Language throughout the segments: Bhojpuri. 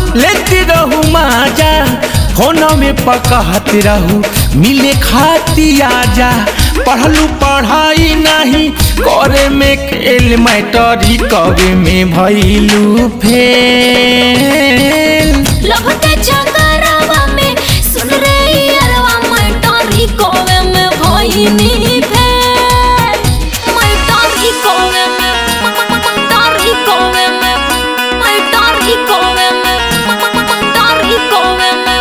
लेती रहू माजा फोन में पकहत रहू मिले खाती आजा पढ़लू पढ़ाई नहीं करे में खेल मैटरी कवे में भैलू फेल लव के चकरावा में सुन रे यारवा मैं टोरी कोवे में भइनी फेल मैं टोरी कोवे में टोरी कोवे में मैं टोरी कोवे में टोरी कोवे में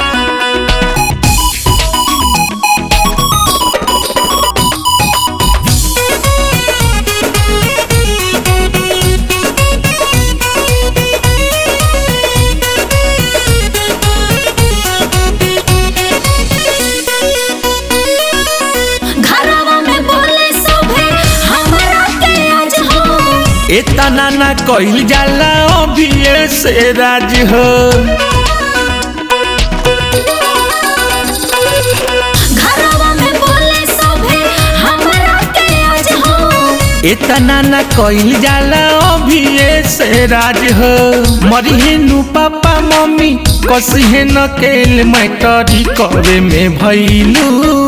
घरवा में बोले सभे हमरा के आज हो इतना ना कइल जाला अभी से राज हो घरवा में बोले सभे हमरा के आज हो इतना ना कइल जाला अभी से राज हो मरिहे नु पापा मम्मी कसिहे न केल मैटरी करे में भैलू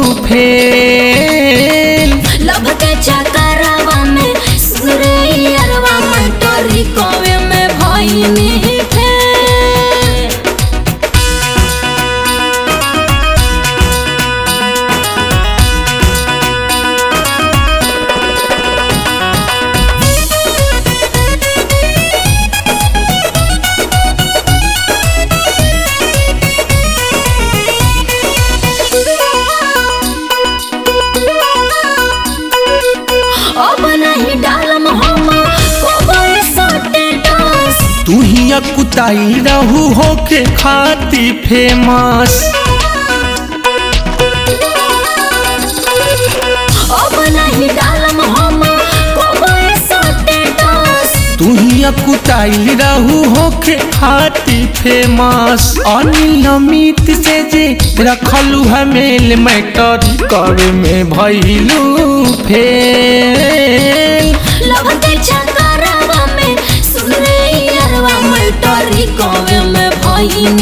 फेल लब के चकरावा में सुन रे यारवा मैं टोरी कोवे में भइनी फेल अब नहीं डालम हम कोबे स्टेटस तू ही कुताई रहू होके खाती फेमस अब नहीं डालम हम कोबे स्टेटस तू ही कुताई रहू होके खाती फेमस अनियमित से जे रखलू हमेल मैटरी करे में भैलू फेल लव के चकरावा में सुन रे यारवा मैं टोरी कोवे में भइनी